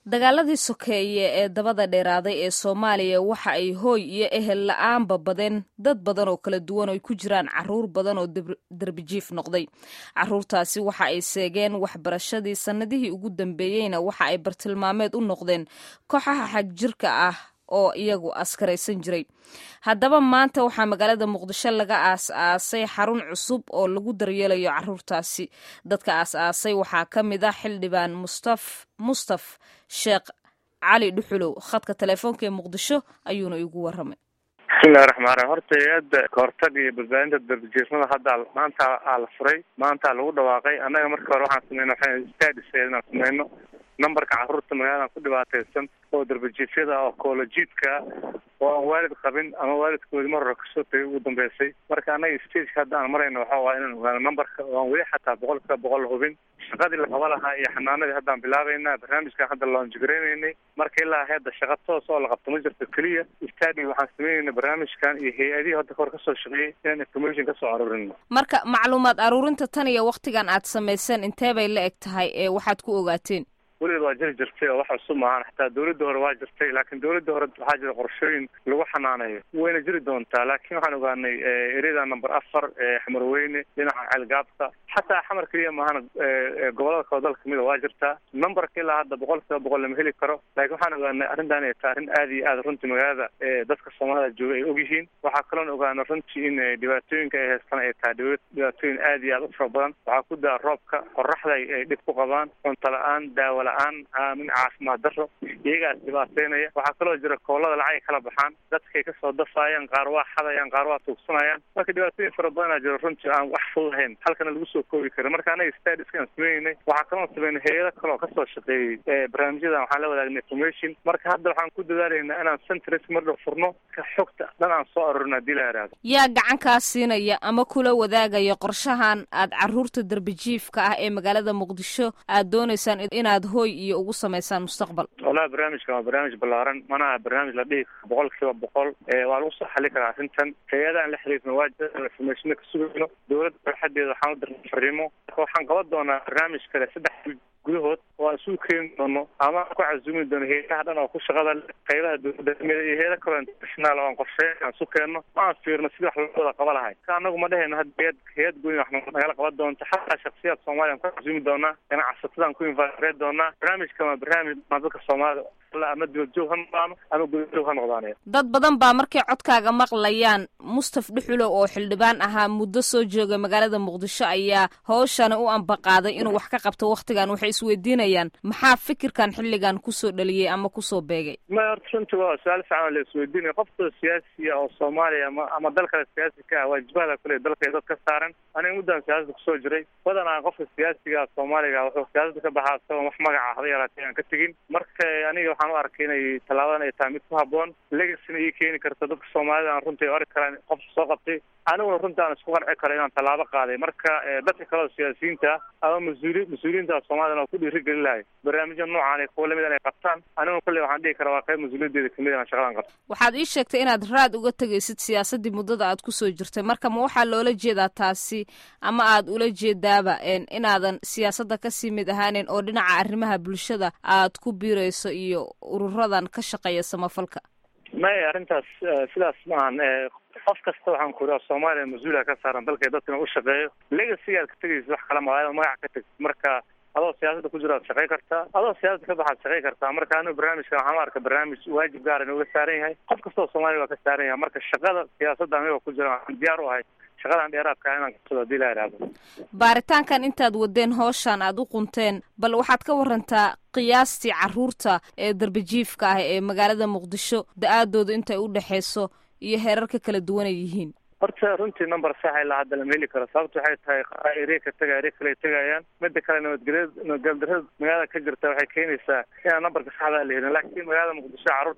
dagaaladii sokeeye ee dabada dheeraaday ee soomaaliya waxa ay hooy iyo ehel la-aanba badeen dad badan oo kala duwan oo ay ku jiraan caruur badan oo derbijiif noqday caruurtaasi waxa ay seegeen waxbarashadii sannadihii ugu dambeeyeyna waxa ay bartilmaameed u noqdeen kooxaha xagjirka ah oo iyagu askaraysan jiray haddaba maanta waxaa magaalada muqdisho laga aas-aasay xarun cusub oo lagu daryeelayo caruurtaasi dadka aas-aasay waxaa ka mid ah xildhibaan mustaf mustaf sheekh cali dhuxulow khadka telefoonka ee muqdisho ayuuna igu waramay bismillahi raxmaan raxiim horta hay-adda kahortaga iyo badbaadinta darbijiifnada hadda maanta aa la furay maanta lagu dhawaaqay annaga marka hore waxaan sameyna waxaan stadis inaan sameyno numberka carruurta magaaladan ku dhibaataysan oo darbajiifyada oo koolojiidka oo aan waalid qabin ama waalidkoodi mar hore kasoo tagay ugu dambeysay marka annaga stageka hadda aan marayno waxa waaya inaan ogaano numberka oo aan weli xataa boqol kiiba boqol hubin shaqadii la qaba lahaa iyo xanaanadii haddaan bilaabayna barnaamijkan hadda loonjigaraynay marka ilaa hadda shaqa toos oo la qabto ma jirto keliya stadi waxaan sameynayna barnaamijkan iyo hay-adihii hadda kahor kasoo shaqeeyay inaan information kasoo aruurino marka macluumaad aruurinta tan iyo waktigan aad samayseen intee bay la eg tahay ee waxaad ku ogaateen weligeed waa jiri jirtay oo wax cusub maahan xataa dawladda hore waa jirtay laakiin dawladda hore waxaa jira qorshooyin lagu xanaanayo wayna jiri doontaa laakiin waxaan ogaanay ereyada number afar xamarweyne dhinaca ceelgaabka xataa xamar keliya maahana gobolada kale dalka kamida waa jirtaa numberka ilaa hadda boqol kiiba boqol lama heli karo laakiin waxaan ogaanay arrintan ay tahay arrin aada iyo aada runtii magaalada dadka soomaalida jooga ay ogyihiin waxaa kaloon ogaana runtii in dhibaatooyinka ay haystaan ay tahay dhibaatooyin aada iyo aada u fara badan waxaa ku daa roobka qoraxda ay dhib ku qabaan cunto la-aan daawo la-aan min caafimaad daro iyagaas dhibaateynaya waxaa kaloo jira koolada lacagay kala baxaan dadkay kasoo dafaayaan qaar waa xadayaan qaar waa tuugsanayaan marka dhibaatooyin fara badanaa jiro runtii aan wax fudahayn halkana lagu soo koobi karin marka anaga stadiskaan sameynay waxaa kaloo sameynay hay-ado kaloo kasoo shaqeeyey barnaamijyadan waxaan la wadaagnay information marka hadda waxaan ku dadaalaynaa inaan centres mardhow furno ka xogta dhan aan soo arurin hadii la ihahdo yaa gacan kaa siinaya ama kula wadaagaya qorshahan aad caruurta darbijiifka ah ee magaalada muqdisho aad doonaysaan inaad hooy iyo ugu samaysaan mustaqbal walahi barnaamijkan waa barnaamij ballaaran mana aha barnaamij la dhihi karo boqol kiiba boqol waa lagu soo xali karaa arrintan hay-adaan la xiriirno waa jira informationa ka sugayno dawladda baaxadeeda waxaan u dirnay fariimo marka waxaan qaban doonaa barnaamij kale saddex gudahood oo aan isugu keeni doono ama aan ku casumi doono hay-adaha dhan oo ku shaqada qaybaha dawladda kamida iyo hay-ada kaloo international oo aan qorsheey aan isu keenno ma aan fiirno sidii wax loo wada qaba lahay ka anagu ma dhehayno had hay-ad hay-ad gooni wax nagala qaban doonto xataa shaksiyaad soomaaliya aan ku casumi doonaa ganacsatadaan ku infareed doonaa barnaamijkan waa barnaamij maa dadka soomaalida ama dibad joog ha noqdaano ama gudajoog ha noqdaanaya dad badan baa markay codkaaga maqlayaan mustaf dhuxulow oo xildhibaan ahaa muddo soo jooga magaalada muqdisho ayaa hawshani u ambaqaaday inuu wax ka qabto wakhtigan waxay isweydiinayaan maxaa fikirkan xilligan kusoo dhaliyey ama kusoo beegay maya horta runtii waa su-aal fiican la isweydiinaya qofkoo siyaasiya oo soomaaliya ama ama dal kale siyaasi ka ah waajibahada kule dalka dad ka saaran aniga muddan siyaasada kusoo jiray badanaa qofka siyaasiga soomaaliga wuxuu siyaasada ka baxaa isagoon wax magaca hada yaraatay aan ka tegin marka aniga waxaan u arkay inay tallaabadan ay tahay mid ku habboon legasina ii keeni karto dadka soomaalida aan runtii arki karaan qofka soo qabtay aniguna runtii aan isku qanci karo inaan tallaabo qaaday marka dadka kale oo siyaasiyiinta ama mas-uuli mas-uuliyiinta soomaalida oo ku dhiirigelin lahay barnaamijya noocaan kuwa lamid inay qabtaan aniguna kolley waxaan dhihi karaa waa qayb mas-uuliyadeeda kamid inaan shaqadan qabto waxaad ii sheegtay inaad raad uga tegaysid siyaasadii muddada aad kusoo jirtay marka ma waxaa loola jeedaa taasi ama aad ula jeedaaba inaadan siyaasadda kasii mid ahaanin oo dhinaca arrimaha bulshada aad ku biirayso iyo ururadan ka shaqeeya samafalka maya arrintaas sidaas maahan qof kasta waxaan ku iraa soomaaliya mas-uula ka saaran dalka dadka inuu ushaqeeyo legasiga aad ka tegaysid wax kala maa magac ka tegsid marka adoo siyaasadda ku jiro aad shaqey kartaa adoo siyaasadda ka baxaad shaqey kartaa marka anigu barnaamijka waxaan u arka barnaamij waajib gaar inuga saaran yahay qof kasta oo soomaaliya waa ka saaran yahay marka shaqada siyaasadda anigoo ku jira waxaan diyaar u ahay shaqadan dheeraadka inaan kasado hadii la ihahdo baaritaankan intaad wadeen hooshaan aad u qunteen bal waxaad ka warantaa qiyaastii caruurta ee darbijiifka ah ee magaalada muqdisho da-aadooda intay u dhexeyso iyo heerarka kala duwan ay yihiin horta runtii number saxa ilaa hadda lama heli karo sababta waxay tahay qaar ere ka tegaya ere kale tegayaan mida kale nabadgelya nabadgeldarada magaalada ka jirta waxay keenaysaa inaan numberka saxda la helin laakiin magaalada muqdisho carruurta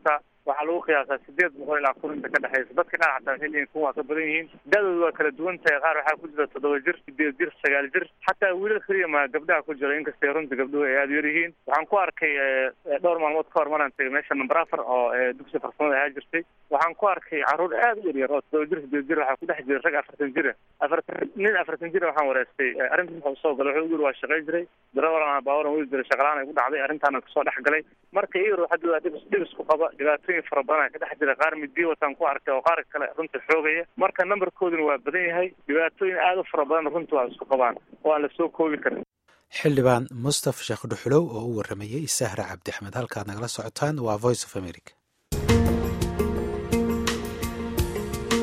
waxaa lagu qiyaasaa sideed boqol ilaa kun inta ka dhexeysa dadka qaar xataa waxay leeyihin kun waa ka badan yihiin da-doodu waa kala duwan tahay qaar waxaa ku jira toddoba jir sideed jir sagaal jir xataa wiilal keliya ma gabdhaha ku jira inkastay runtii gabdhuhu ay aada u yar yihiin waxaan ku arkay dhowr maalmood ka hor maraan tegay meesha number afar oo dugsi farsamada ahaa jirtay waxaan ku arkay carruur aada u yaryar oo toddoba jir sideed jir waxaa ku dhex jira rag afartan jira afartan nin afartan jira waxaan wareystay arrintas wuxuu soo galay wuxuu yiri waa shaqay jiray darawalana baawaran weli jiray shaqalaan ay ku dhacday arrintaana kasoo dhex galay marka iyar waxaa dhibis dhibisku qaba dhibaatooyin fara badan ka dhex jira qaar midiya wataan ku arkay oo qaar kale runtii xoogaya marka numberkooduna waa badan yahay dhibaatooyin aada u fara badan runtii waa isku qabaan oo aan lasoo koobi karin xildhibaan mustaf sheekh dhuxulow oo u waramayey sahra cabdi axmed halkaad nagala socotaan waa voice of america